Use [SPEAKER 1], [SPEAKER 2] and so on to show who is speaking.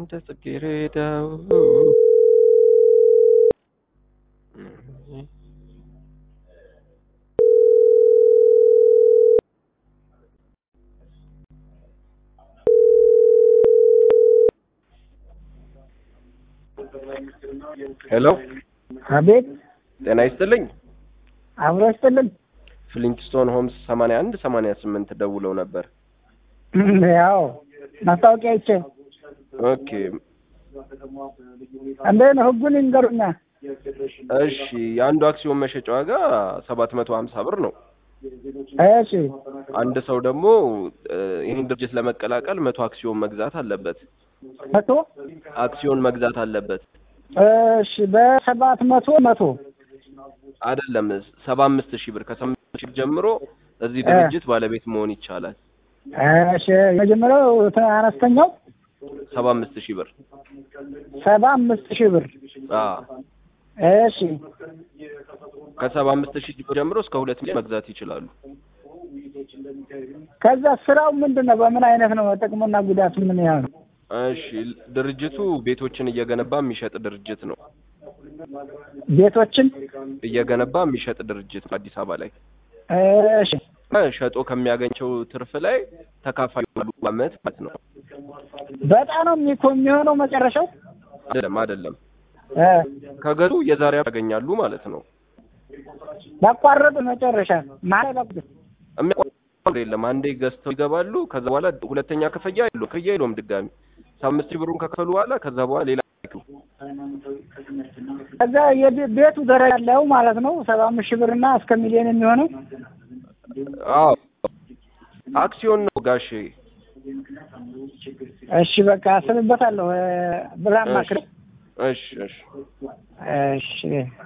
[SPEAKER 1] እንደ ጽጌረዳው ሄሎ
[SPEAKER 2] አቤት
[SPEAKER 1] ጤና ይስጥልኝ።
[SPEAKER 2] አብሮ ይስጥልን።
[SPEAKER 1] ፍሊንትስቶን ሆምስ ሰማንያ አንድ ሰማንያ ስምንት ደውለው ነበር።
[SPEAKER 2] ያው ማስታወቂያ ይቼ
[SPEAKER 1] ኦኬ
[SPEAKER 2] እንዴት ነው ህጉን ይንገሩኛ።
[SPEAKER 1] እሺ የአንዱ አክሲዮን መሸጫ ዋጋ ሰባት መቶ ሀምሳ ብር ነው።
[SPEAKER 2] እሺ
[SPEAKER 1] አንድ ሰው ደግሞ እ፣ ይህን ድርጅት ለመቀላቀል መቶ አክሲዮን መግዛት አለበት።
[SPEAKER 2] መቶ
[SPEAKER 1] አክሲዮን መግዛት አለበት
[SPEAKER 2] እሺ በሰባት መቶ መቶ
[SPEAKER 1] አይደለም፣ ሰባ አምስት ሺህ ብር ከሰባ አምስት ሺህ ብር ጀምሮ እዚህ ድርጅት ባለቤት መሆን ይቻላል።
[SPEAKER 2] እሺ የመጀመሪያው ተ- አነስተኛው
[SPEAKER 1] ሰባ አምስት ሺህ ብር
[SPEAKER 2] ሰባ አምስት ሺህ ብር
[SPEAKER 1] አ
[SPEAKER 2] እሺ
[SPEAKER 1] ከሰባ አምስት ሺህ ብር ጀምሮ እስከ ሁለት ሚሊዮን መግዛት ይችላሉ።
[SPEAKER 2] ከዛ ስራው ምንድን ነው? በምን አይነት ነው? ጥቅሙና ጉዳቱ ምን ያህል ነው?
[SPEAKER 1] እሺ ድርጅቱ ቤቶችን እየገነባ የሚሸጥ ድርጅት ነው።
[SPEAKER 2] ቤቶችን
[SPEAKER 1] እየገነባ የሚሸጥ ድርጅት ነው አዲስ አበባ ላይ
[SPEAKER 2] እሺ
[SPEAKER 1] እ፣ ሸጦ ከሚያገኘው ትርፍ ላይ ተካፋይ ይሆናሉ አመት ማለት ነው።
[SPEAKER 2] በጣም ነው የሚኮ የሚሆነው መጨረሻው
[SPEAKER 1] አይደለም አይደለም፣
[SPEAKER 2] እ
[SPEAKER 1] ከገዙ የዛሬ ያገኛሉ ማለት ነው።
[SPEAKER 2] ባቋረጡ መጨረሻ ማለት ባቋረጡ
[SPEAKER 1] የሚያቋርጥ የለም። አንዴ ገዝተው ይገባሉ። ከዛ በኋላ ሁለተኛ ክፍያ የለውም ክፍያ የለውም ድጋሚ ሰባ አምስት ሺህ ብሩን ከከፈሉ በኋላ ከዛ በኋላ ሌላ አይከፍሉም።
[SPEAKER 2] ከዛ የቤ- ቤቱ ደረጃ ያለው ማለት ነው ሰባ አምስት ሺህ ብርና እስከ ሚሊዮን የሚሆነው
[SPEAKER 1] አዎ አክሲዮን ነው ጋሼ።
[SPEAKER 2] እሺ በቃ አስብበታለሁ እ፣ ብላ
[SPEAKER 1] እሺ
[SPEAKER 2] ማክረ
[SPEAKER 1] እሺ እሺ
[SPEAKER 2] እሺ